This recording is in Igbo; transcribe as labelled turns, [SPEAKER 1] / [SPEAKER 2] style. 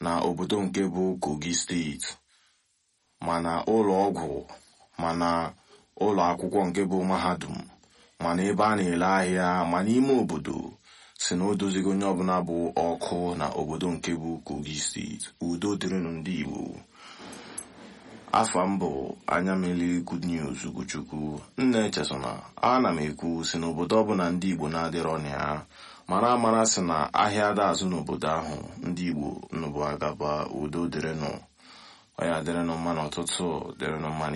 [SPEAKER 1] na obodo nke bụ kogi steeti mana ụlọ ọgwụ mana ụlọ akwụkwọ nke bụ mahadum mana ebe a na-ele ahịa ma n'ime obodo si na o dozigo onye ọbụla bụ ọkụ na obodo nke bụ kogi steeti udo dịrịnụ ndị igbo afa m bụ anya mmiri good news ugochukwu nna echesona ana m ekwu si n'obodo ọbụla ndị igbo na-adịrọ na ya mara amara si na ahịa ada azụ n'obodo ahụ ndị igbo nnụbụ agaba udo dịrịnụ ọ ya dịrịnụ mma n'ụtụtụ dịrịnụ mma